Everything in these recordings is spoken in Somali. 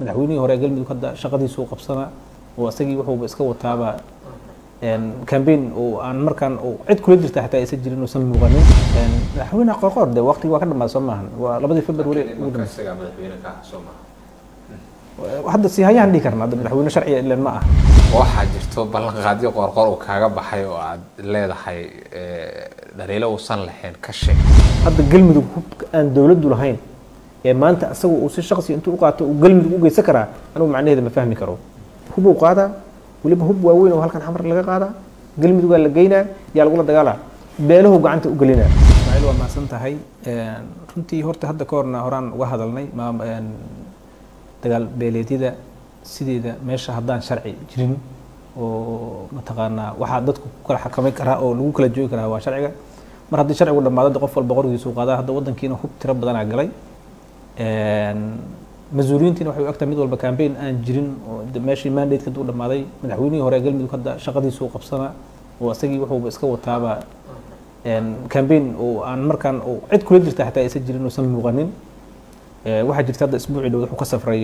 madaxweynihii hore galmudug hadda shaqadiisuu qabsanaa oo isagii wuxuuba iska wataaba cambaign oo aan markaan cid kula jirta xataa aysan jirin uusan muuqanin madaxweyne qorqoor de waqtigi waa ka dhamaad soo maahan waa labadii february ugu dambeysay hadda si hayaan dhihi karna hadda madaxweyne sharciga ilan ma ah waxaa jirto ballanqaadyo qoorqoor uu kaaga baxay oo aad leedahay dhaliilo uusan lahayn ka sheeg hadda galmudug hub aan dowladdu lahayn ee maanta asaga uu si shaqsi intuu u qaato uu galmudug u geysan karaa anigu macnaheeda ma fahmi karo hub uu qaadaa weliba hub waaweyn oo halkan xamar laga qaadaa galmudugaa la geynaa yaa lagula dagaalaa beelahu gacanta u gelinaa ismaaciil waa mahadsan tahay runtii horta hadda ka horna horaan uga hadalnay dagaal beeleedyada sideeda meesha haddaan sharci jirin oo mataqaanaa waxaa dadku ku kala xakamay karaa oo lagu kala joogi karaa waa sharciga mar haddii sharcigu dhamaado qof walba qorgiisu qaadaa hadda wadankiina hub tiro badanaa galay mas-uuliyiintiina waxay u egtahay mid walba cambaign aan jirin oo meeshii mandate kaduu dhamaaday madaxweynihii hore galmudug hadda shaqadiisuu qabsanaa oo isagii wuxuuba iska wataaba cambaign oo aan markaan cid kula jirta xataa aysan jirin uusan muuqanin waxaa jirta hadda isbuucii dhow wuxuu ka safray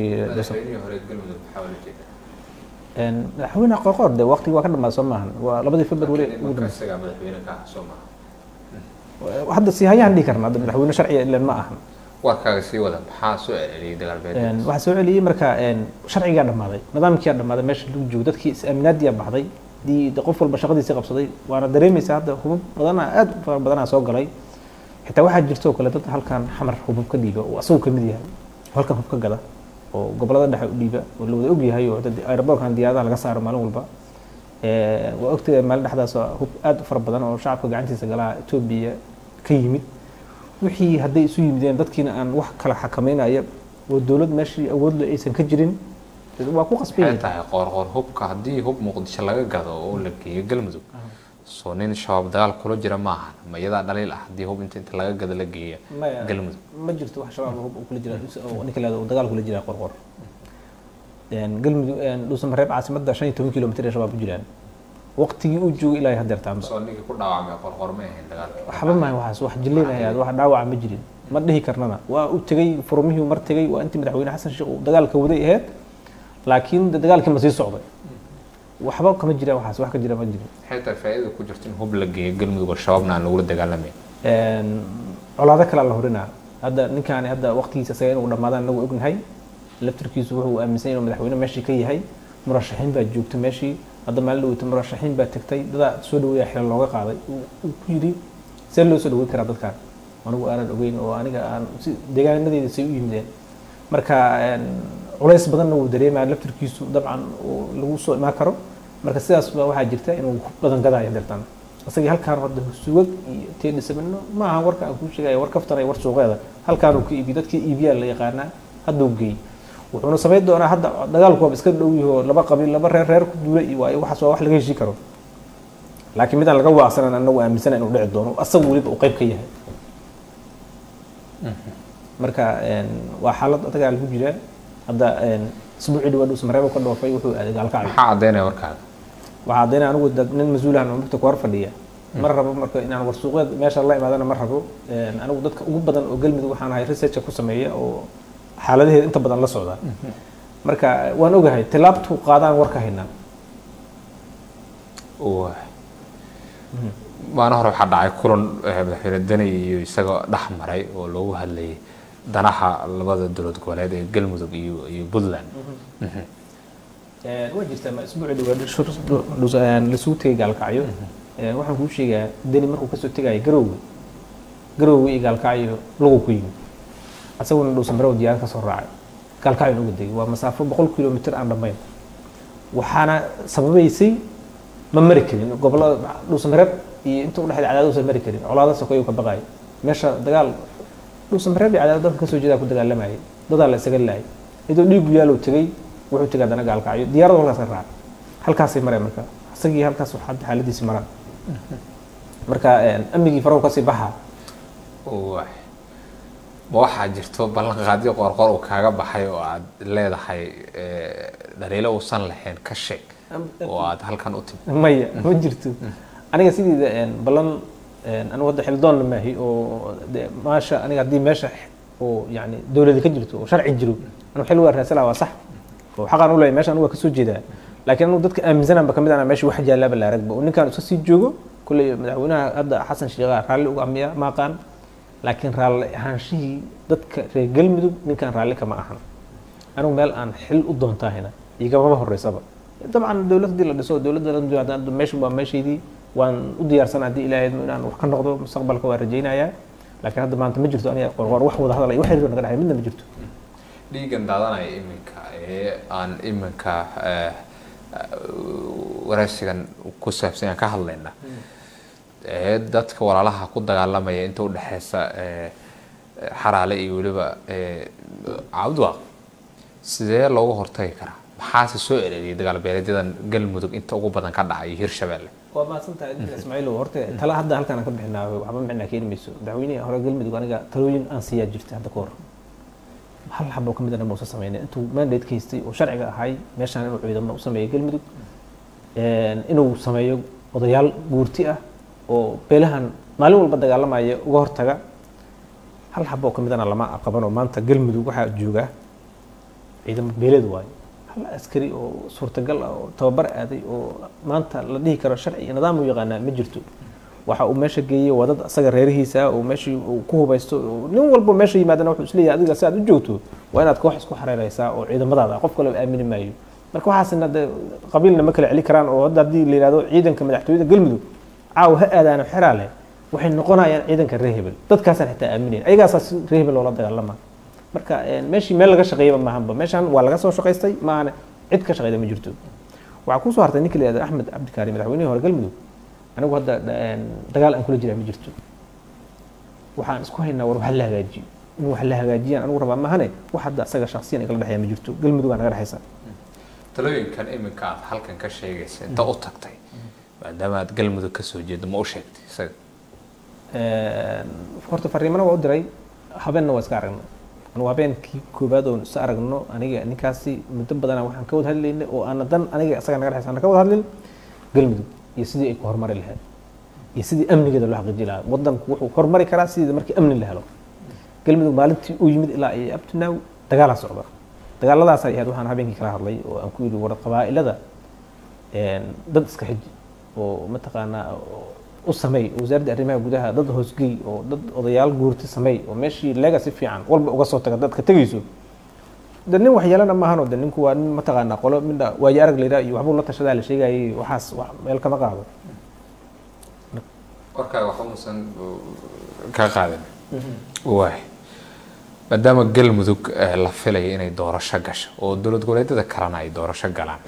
madaxweyne qorqoor de waqtigi waa ka dhamaad soo maahan waa labadii february ugu dambeysay hadda si hayaan dhihi karna hadda madaxweyne sharciga ilan ma ahan warkaaga sii wada maxaa soo celiyay dagaal beeleed waxaa soo celiyey marka sharcigaa dhamaaday nidaamkiyaa dhamaaday meesha lagu joogo dadkii is-aaminaadiyaa baxday dii qof walba shaqadiisii qabsaday waana dareemaysaa hadda hubub badanaa aad u fara badanaa soo galay xitaa waxaa jirta oo kale dad halkan xamar hubub ka dhiiba oo asagu kamid yahay halkan hub ka gada oo gobolada dhexe u dhiiba oo la wada ogyahay oo aeroboorkan diyaaradaha laga saaro maalin walba waa ogtahay maalin dhexdaas hub aad u fara badan oo shacabka gacantiisa galaa etoobiya ka yimid wixii hadday isu yimideen dadkiina aan wax kala xakameynaya oo dowlad meeshii awoodle aysan ka jirin waa ku maxay qasbay tahay qoorqoor hubka haddii hub muqdisho laga gado oo la geeyo galmudug soo nin shabaab dagaal kula jira ma ahan ma iyadaa dhaliil ah haddii hub inta inta laga gado la geeya Maya. galmudug ma jirto wax shabaab hub uu kula jira oo ninka leedo dagaal kula jira qorqor galmudug dhuusamareeb caasimadda shan iyo toban kilomitr ee shabaab ku jiraan waqtigii uu joogay ilaa hadeertaanba soo ninkii ku dhaawacmay qoorqoor ma ahayn dagaalka waxba maaha waxaas wax jilleen ahayd wax dhaawaca ma jirin ma dhihi karnana waa u tegey furmihii mar tegey waa intii madaxweyne xasan sheekh uu dagaalka waday ahayd laakiin de dagaalkii ma sii socday waxba kama jiraan waxaas wax ka jira ma jirin maxay tahay faa'iida ku jirta in hub la geeyo galmudug oo shabaabna aan lagula dagaalamayn Een, colaado kale la horinaa hadda ninkaani hadda waqtigiisa isaga inuu dhamaadaan nagu ognahay laftirkiisu wuxuu aaminsan inuu madaxweyne meeshii ka yahay murashaxiin baa joogta meeshii hadda maalin dhaweyta murashaxiin baa tagtay dadaa soo dhaweeya xilal looga qaaday uu uu ku yidhi see loo soo dhaweyn karaa dadkan anigu aanan ogeyn oo aniga aan si deegaanadeeda say u yimideen marka een, culays badanna wuu dareemaya laftirkiisu dabcan oo lagu soo imaan karo marka sidaas baa waxaa jirta inuu ku badan gadaayo deertan isagii halkaan hadda sugag iyo teedhisamino ma aha warka aan kuu sheegaya war kaftan iyo war suuqeeda halkaanuu ka iibiy dadkii iibiyaa la yaqaanaa hadduu geey wuxuuna samayn doonaa hadda dagaalku waaba iska dhow yaho laba qabiil laba reer reer ku duula iyo waayo waxaas waa wax laga heshii karo laakiin midaan laga waaqsanan anagu aaminsana inuu dhici doono asagu weliba uu qayb ka yahay marka een, waa xaalad adagaa lagu jiraa hadda een, isbuucii dhawaad dhuusmareebo ka dhoofay wuxuu aaday gaalkacyo maxaa caddaynaya warkaaga waxaa caddaynaya anigu dad nin mas-uulahan oo mugta ku hor fadhiya ma rabo marka inaan warsuuqeed meesha la imaadana ma rabo Een, anigu dadka ugu badan oo galmudug waxaan ahay researcha ku sameeya oo xaaladaheeda inta badan la socda marka waan ogahay tilaabtu qaadaan warka haynaa Waay. maalin hore waxaa dhacay kulan eh, madaxweyne deni iyo isagoo dhex maray oo loogu hadlayay danaha labada dowlad goboleed ee galmudug iyo iyo puntland Mhm. Een, waa jirtaa ma isbuucii dhawaad shur- dhus- een, lasugu tegay gaalkacyo Een, waxaan kuu sheegaa deni markuu kasoo tegaya garowga garowga iyo gaalkacyo lagu ku yimid asaguna dhuusamarew diyaarad kasoo raacay gaalkacyo uga degay waa masaafo boqol kilomitr aan dhammayn waxaana sababaysay ma mari karin gobolada dhuusamareeb iyo inta udhexeed cadaadad usan mari karin colaada sokoyuu ka baqayo meesha dagaal dhuusamareeb iyo cadaadad dadka kasoo jeedaa ku dagaalamayay dadaa la isaga laayay iyadoo dhiigu yaalow tegey wuxuu tegay haddana gaalkacyo diyaaradu halkaas ka raacay halkaasay mareen marka isagii halkaas waxaa xaaladiisi maraan marka een, amnigii farahu kasii baxa Waay. ma waxaa jirto ballanqaadyo qoorqoor uu kaaga baxay oo aad leedahay eh, dhaliilo uusan lahayn ka sheeg oo aad halkan u timid maya ma jirto aniga sideeda een, ballan een, anigu hadda xildoonna maahi oo de maasha aniga haddii meesha oo yani dowladi ka jirto oo sharci jiro anigu xil waa raasala waa sax oo xaqaan u leeyahay meesha anigu waa kasoo jeedaa laakiin anigu dadka aaminsananba kamid ana meesha wax jaalaaba la aragba oo ninkaan iska sii joogo kulley madaxweynaha hadda xasan sheekha raalli uga amiya ma aqaan laakiin raalli ahaanshihii dadka reer galmudug ninkaan raalli kama ahan anigu meel aan xil u doontahayna igamama horeysaba dabcan dowlad haddii la dhiso dowladda meesha waa meeshaydii waan u diyaarsan haddii ilaahay inaan wax ka noqdo mustaqbalka waa rajaynayaa laakiin hadda maanta ma jirto aniga qorqor wax wada hadal iyo wax xiriir naga dhexay midna ma jirto dhiigan daadanaya iminka ee aan iminka eh, waraysigan ku saabsan aan ka hadlayna ee dadka walaalaha ku dagaalamaya inta u dhexeysa eh, xaraale iyo weliba eh, cabdwaaq sidee looga hortagi karaa maxaase soo ereriyay dagaal beeleedyadan galmudug inta ugu badan ka dhacay iyo hirshabelle waa mahadsantahay idinka ismaaciilow horta tala hadda halkaan aan ka bixinaa waxba micnaa keeni mayso madaxweynihii hore galmudug aniga talooyin aan siiyaa jirta hadda ka hor hal xabo ka mid ana mausa sameynay intuu mandate ka haystay oo sharciga ahay meeshaan inuu ciidamo u sameeyo galmudug inuu sameeyo odayaal guurti ah oo beelahan maalin walba dagaalamaya uga hortaga hal xabo ka midana lama qaban oo maanta galmudug waxaa jooga ciidamo beeleed waayo hal askari oo suurtagal ah oo tababar aaday oo maanta la dhihi karo sharci iyo nidaam u yaqaanaa ma jirto waxa uu meesha geeyey waa dad asaga reerihiisa oo meeshii uu ku hubaysto oo nin walba meesha yimaadana wuxuu isleeyahay adiga si aad u joogto waa inaad koox isku xareereysaa oo ciidamadaada qof kale aamini maayo marka waxaasina de qabiilna ma kala celi karaan oo hadda haddii la yihahdo ciidanka madaxtooyada galmudug caawa ha aadaano xeraale waxay noqonayaan ciidanka reer hebel dadkaasaan xitaa aaminayn ayagaasaa si reer hebel loola dagaalama marka meeshii meel laga shaqeeyaba maahanba meeshaan waa laga soo shaqaystay maahane cid ka shaqeyda ma jirto waxaa kusoo hartay ninka la yihahdo axmed cabdikaari madaxweynihii hore galmudug anigu hadda dagaal aan kula jiraa ma jirto waxaan isku haynaa war wax la hagaajiyo in wax la hagaajiyaan anigu rabaa mahane wax hadda asaga shaksiyan igala dhexeeya ma jirto galmudug aa naga dhexeysa talooyinkan iminka aad halkan ka sheegaysa inta u tagtay maadaama aad galmudug kasoo jeedo ma u sheegtay isaga horta fariimana waa u diray habeenna waa iska aragnay anugu habeenkii koobaad oon is aragno aniga ninkaasi muddo badana waxaan ka wada hadlaynay oo aana dan aniga isaga naga dhexeysa ana ka wada hadlin galmudug iyo sidii ay ku horumari lahayd iyo sidii amnigeeda loo xaqiiji lahaa wadanku wuxuu horumari karaa sidii markii amni la helo galmudug maalintii uu yimid ilaa iyo abtinow dagaalaa socda dagaaladaasay ahayd waxaan habeenkii kala hadlay oo aan ku yidhi war qabaa'ilada dad iska xiji oo mataqaanaa u sameey wasaaradda arrimaha gudaha dad hoosgey oo dad odayaal guurti sameey oo meeshii lega si fiican walba uga soo taga dadka tegayso de nin waxyeelana maahano de ninku waa nin mataqaanaa qolo midha waayo arag layidhaha iyo waxbuu la tashadaa la sheegayay waxaas wax meel kama qaado warkaaga waxba uusan ka qaadin waay maadaama galmudug la filaya inay doorasho gasho oo dowlad goboleedyada kalena ay doorasho galaan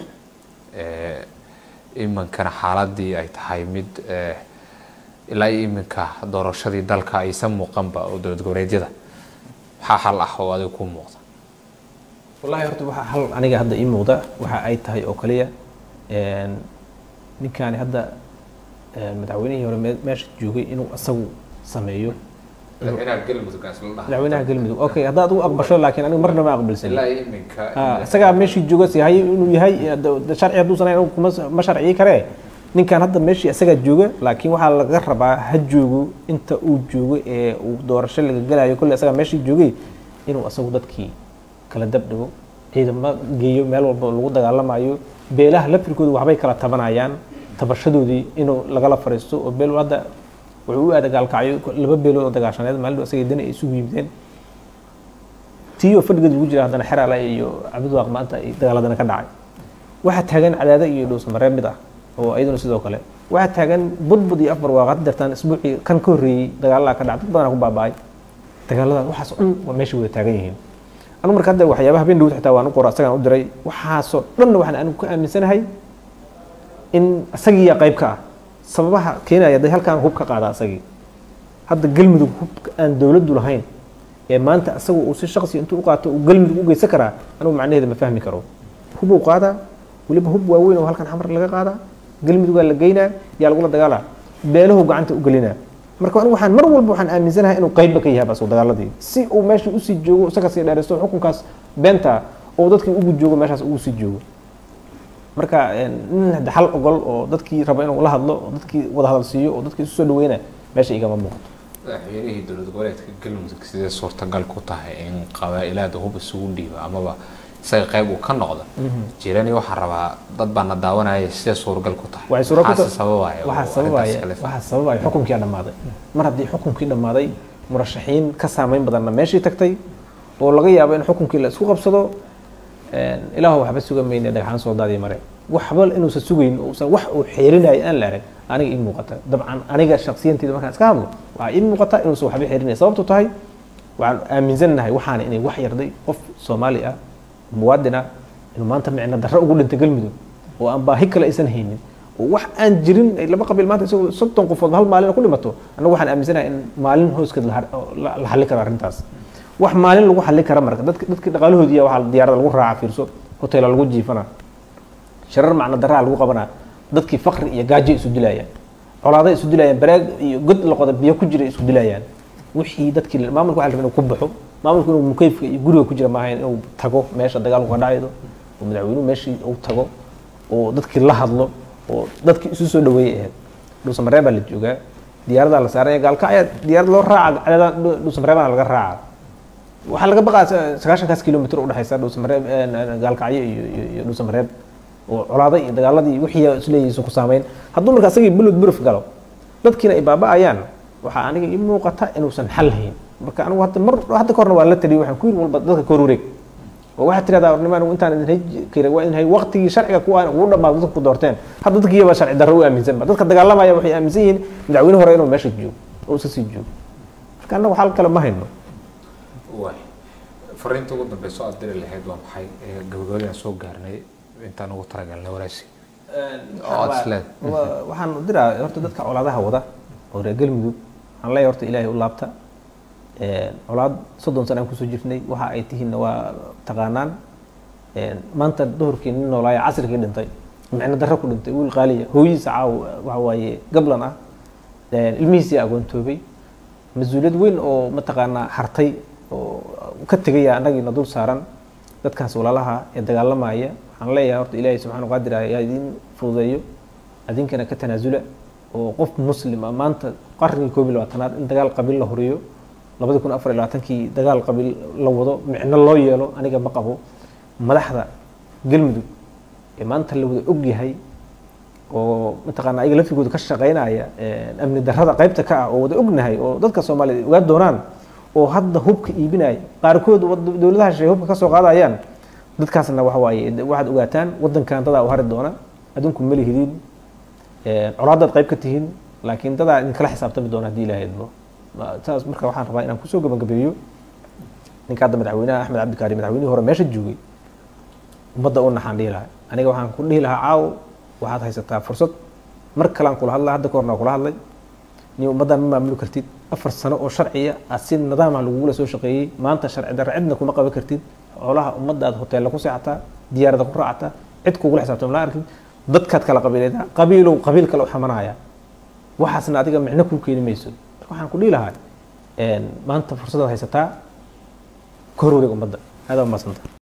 iminkana xaaladii ay tahay mid ilaa iyo iminka doorashadii dalka aysan muuqanba oo dowlad goboleedyada maxaa xal ah oo adiga ku muuqda wallahi horta waxaa hal aniga hadda ii muuqda waxa ay tahay oo kaliya ninkaani hadda madaxweynihii hore meesha joogay inuu isagu sameeyo madaxweynaha galmudug aan isla dhahay madaxweynaha galmudug okay haddaad u aqbasho laakiin anigu marna ma aqbalsan ilaa iyo iminka isagaa meeshii jooga si hay inuu yahay sharci hadduu sanayn kuma ma sharciyi karee ninkan hadda meeshii isagaa jooga laakiin waxaa laga rabaa ha joogo inta uu joogo ee uu doorasho laga gelayo kolley isagaa meeshii joogay inuu isagu dadkii kala dab dhigo ciidamo geeyo meel walba oo lagu dagaalamayo beelaha lafirkooda waxbay kala tabanayaan tabashadoodii inuu lagala fariisto oo beel hadda wuxuu u aada gaalkacyo laba beelood oo dagaashaneed maalin isaga dani ay isugu yimideen tiyo fadhigeed lagu jira haddana xeraale iyo cabdidwaaq maanta ay dagaaladana ka dhacay waxaa taagan cadaada iyo dhowsamaree mid ah oo iyaduna sidoo kale waxaa taagan budbud iyo afar waaqad dartaan isbuucii kan ka horreeyey dagaalada ka dhacay dad badanaa ku baaba'ay dagaalada waxaas oo dhan waa meesha wada taagan yihiin anigu marka hadda waxyaabaha habeen dhawd xitaa waan u qora isagaan u diray waxaasoo dhanna waxaan anigu ka aaminsanahay in isagiiya qayb ka ah sababaha keenaya day halkaan hub ka qaada isagii hadda galmudug hub aan dowladdu lahayn ee maanta isagu uu si shaqsi intuu u qaato uu galmudug u geysan karaa anigu macnaheeda ma fahmi karo hub uu qaadaa weliba hub waaweyn oo halkan xamar laga qaadaa galmudugaa la geynaa yaa lagula dagaalaa beelahu gacanta u gelinaa marka anigu waxaan mar walba waxaan aaminsanahay inuu qaybba ka yahay basu dagaaladii si uu meeshii usii joogo isaga sii dheeraysto xukunkaas beenta oo dadkii ugu joogo meeshaas ugu sii joogo marka nin hadda xal ogol oo dadkii raba inuu la hadlo oo dadkii wada hadal siiyo oo dadkii isu soo dhaweyna meesha igama muuqato madaxweynihii dowlad goboleedka galmudug sidee suurtagal ku tahay in qabaa-ilaada hub isugu dhiiba amaba isaga qayb uu ka noqdo jirani waxaan rabaa dad baa na daawanaya sidee suuragal ku tahay waxay suura ku Maxaase sababaya oo waxaa arrintaas sababaya kale? waxaa sababaya xukunkii aa dhammaaday mar haddii xukunkii dhammaaday murashaxiin ka saameyn badanna meeshii tagtay oo laga yaabo in xukunkii la isku qabsado een, ilaahu waxba suga mayne dhagxaan soo daadii mare waxba inuusan sugayn uusan wax uu xeerinayo aan la arag aniga ii muuqata dabcan aniga shaksiyanteyda markaan iska hadlo waxaa ii muuqata inuusan waxba xeerinaya sababtu tahay waxaan aaminsannahay waxaana inay wax yarday qof soomaali ah muwaadin ah inuu maanta micno darro ugu dhintay galmudug oo aan baahi kale aysan haynin oo wax aan jirin ay laba qabiil maanta isagoo soddon qofood hal maalin ku dhimato annagu waxaan aaminsanahay in maalin hooskeed la har- la la xallin karo arrintaas wax maalin lagu xallin kara marka dadka dadkii dhaqaalahoodiiya waxaa diyaarada lagu raaca fiirso hoteela lagu jiifana sharar macno daraa lagu qabanaa dadkii faqri iyo gaajo isu dilayaan colaaday isu dilayaan baraag iyo god la qoda biyo ku jira isku dilayaan wixii dadkii maamulka waxa la rabaa inuu ku baxo maamulku inuu mukayfka iyo guriga ku jira maaha inuu tago meesha dagaalku ka dhacaydo oo madaxweynuhu meeshii uu tago oo dadkii la hadlo oo dadkii isu soo dhaweeyay ahayd dhuusamareeb baa la joogaa diyaaradaa la saaraya gaalkacya diyaarad loo raaca cadadan dhuusamareebana laga raaca waxaa laga baqaa sagaashankaas kilomitr udhexaysa dhuusamareeb gaalkacyo iyo iyo iyo dhuusamareeb oo colaaday iyo dagaaladii wixii isleeyihiisa ku saameyn hadduu marka asagii bulud buruf galo dadkiina ay baaba'ayaan waxaa aniga ii muuqata inuusan xal hayn marka anigu hadda mar hadda kahorna waa la taliyay waxaan ku yiri walba dadka ka hor wareeg oo waxaad tirahdaa warnimo anigu intaan idin hay kira waa in hay waqtigii sharciga kuwa ugu dhamaado dadka ku doorteen hadda dadkiiyaba sharci darro u aaminsan ba dadka dagaalamaya waxay aaminsan yihiin madaxweyne hore inuu meesha joogo oo iska sii joogo marka annagu xal kale ma hayno waay fariinta ugu dambeyso aad diri lahayd waa maxay Ee, gabagabadaan soo gaarnay intaan ugu talagalnay waraasi Oo aad isleed. Wa- waxaan u diraa horta dadka colaadaha wada oo reer galmudug waxaan leeyahay horta ilaahay u laabta Een, colaad soddon sano aan kusoo jirnay waxa ay tihiinna waa taqaanaan Een, maanta duhurkii nin noolaaya casrikii dhintay micno darro ku dhintay wiil qaaliya hooyihiisa caaw waxa waaye gablan ah Een, ilmihiisii agoontoobay mas-uuliyad weyn oo mataqaanaa hartay oo ka tegaya annagiina dul saaran dadkaas walaalaha ee dagaalamaya waxaan leeyahay horta ilaahay subxaana qaadir ah yaa idin fududeeyo adinkana ka tanaasula oo qof muslim ah maanta qarnigii koob iyo labaatanaad in dagaal qabiil la horiyo labadi kun afar iyo labaatankii dagaal qabiil la wado micno loo yeelo aniga ma qabo madaxda galmudug ee maanta la wada og yahay oo mataqaana ayaga laftigooda ka shaqaynaya een, amni darrada qaybta ka ah oo wada ognahay oo dadka soomaaliyeed ogaa doonaan oo hadda hubka iibinaya qaarkood wad- dowladaha shay hubka ka soo qaadayaan dadkaasna waxa waaye de- waxaad ogaataan wadankan dadaa u hari doona adinku ma lihidiin Een, colaadaad qayb ka tihiin laakiin dadaa idinkala xisaabtami doona haddii ilaahay idmo Ma- saas marka waxaan rabaa inaan kusoo gabagabeeyo ninka hadda madaxweynaha axmed cabdikaari madaxweynihii hore meesha joogay ummadda u naxaan dhihi lahaa aniga waxaan ku dhihi lahaa caawo waxaad haysataa fursad mar kalean kula hadlaa hadda kahorna waa kula hadlay ni ummaddan ma maamuli kartid afar sano oo sharciya aad si nidaama lagugula soo shaqeeyey maanta sharci darre cidna kuma qaban kartid xoolaha ummadda aad hoteella ku seexataa diyaarada ku raacataa cid kugula xisaabtama la arkid dadkaad kala qabiileedaa qabiilow qabiil kale u xamanaya waxaasna adiga micno kuu keeni mayso marka waxaan ku dhihi lahaa een, maanta fursadaad haysataa ka hor wareeg ummadda aada umadsanta